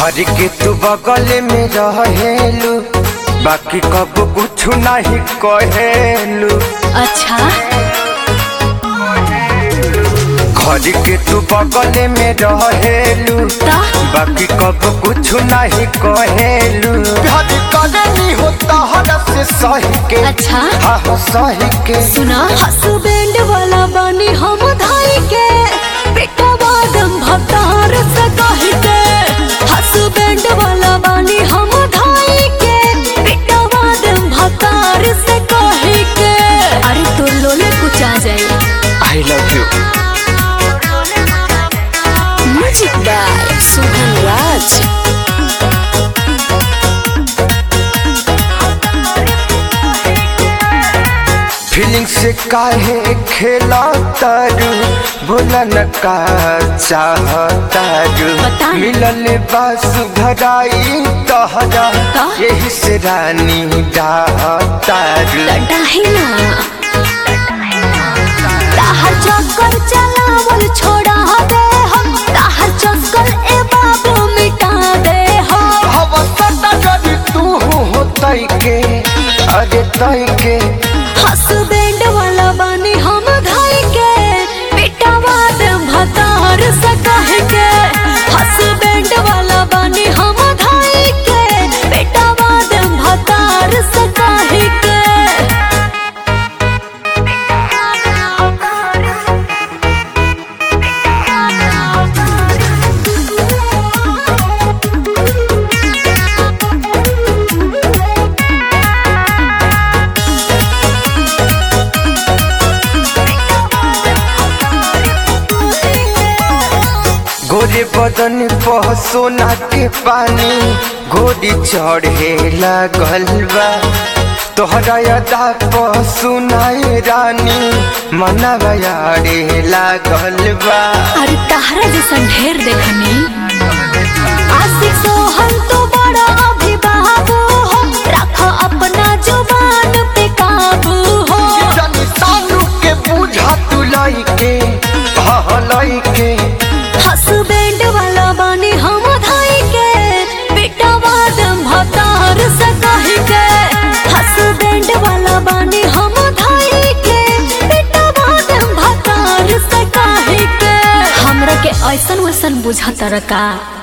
घर के तू बगल में रहेलू बाकी कब कुछ नहीं कहेलू अच्छा घर के तू बगल में रहेलू ता बाकी कब कुछ नहीं कहेलू प्यार करनी होता हर से सही के अच्छा हाँ हाँ सही के सुना हसबैंड वाला बानी हम धाई के बेटा बादम भतार से कह के हसबैंड वाला बानी हम धाई के बेटा बादम भतार से कह के अरे तो लोले कुछ आ जाए I love you music by Suhan Raj feeling से काहे खेला तारू बोला न का चाहतारू बता। मिलल बास घराई तहरा का? यही से रानी डाहतारू डाही ना ताहर चक्कर चलावल छोड़ा दे हम ताहर चक्कर ए बाबू मिटा दे हम हवसता जब तू हो तई के अरे तई के हसबैंड वाला बानी हम धाई के बेटा बात भतार से कह के हसबैंड वाला बानी हम धाई के बेटा बात भतार से कह के गोरे बदन पर सोना के पानी घोड़ी चढ़े लागल बा तोहरा अदा पर सुनाए रानी मनवा यारे लागल बा अरे ताहरा जैसा ढेर देखनी आशिक सोहन तो बड़ा अभी बाबू हो रखो अपना जुबान पे काबू हो जानी सानू के बुझा तू लाई के हाँ लाई के हसबैंड वाला बानी हम धाई के बेटा बादम भतार से कह के हसबैंड वाला बानी हम धाई के बेटा बादम भतार से कह के हमरा के ऐसन वैसन बुझा तरका